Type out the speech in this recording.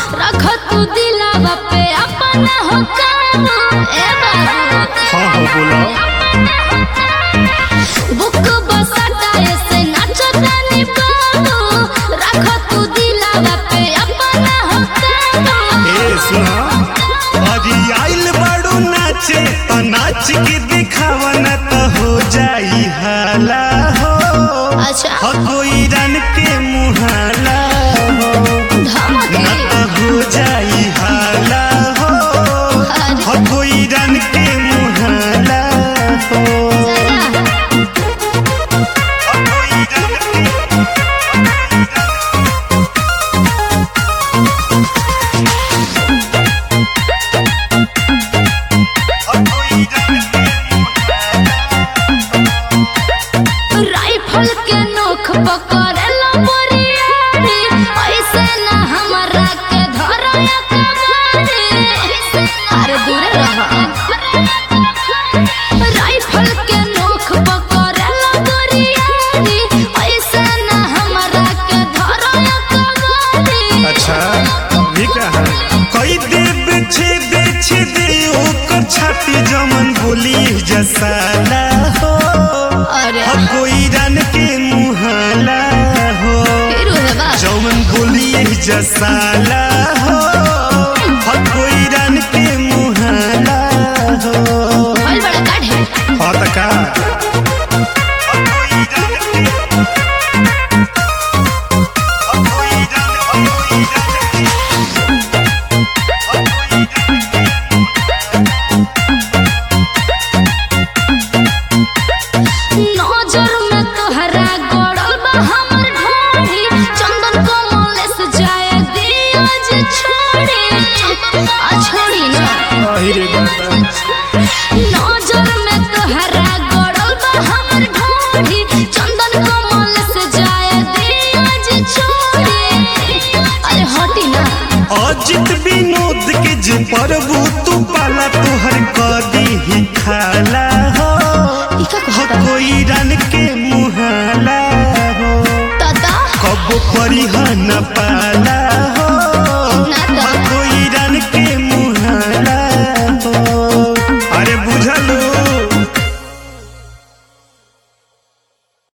रख तू दिलावा पे अपना हो काबू ए बाबू हाँ हाँ बोला बुक बसता ऐसे नाचो तानी बाबू रख तू दिलावा पे अपना हो काबू ए सुना अरे आइल बाड़ू नाचे तो नाच के दिखावा न तो हो जाई हाला हो अच्छा हो कोई रन के मुहाला हो धमकी न तो हो जाई हाला हो हो कोई रन के मुहाला हो जरा हो कोई रन के हो कोई रन के राइफल के नोख पकड़ेला बोरियारी ऐसे ना हमरा के धरया कमारी अरे दूर रह राइफल के नोख पकड़ेला बोरियारी ऐसे ना हमरा के धरया कमारी अच्छा ये क्या है कोई देव छेद छेद ओकर छाती जमन बोली जसाला हो अरे हो कोई रन के मुहाला हो फिर है बा जमन बोली जसाला हो हो कोई रन के मुहाला हो भइल बड़ा काढ़े हो त का हो कोई रन के हो कोई रन हो कोई रन के नजर में तोहरा गड़ल बा हमर ढोढ़ी चंदन कमल से जाए दिया जे छोड़ी आ छोड़ी ना अहिरे बाबा नजर में तोहरा गड़ल बा हमर ढोढ़ी चंदन कमल से जाए दिया जे छोड़ी अरे हटी ना अजित विनोद के जे प्रभु तू पाला तोहर कदी ही खाला हो ई का हो कहता कोई रन के मुहाला हो दादा कब परिहा न पाला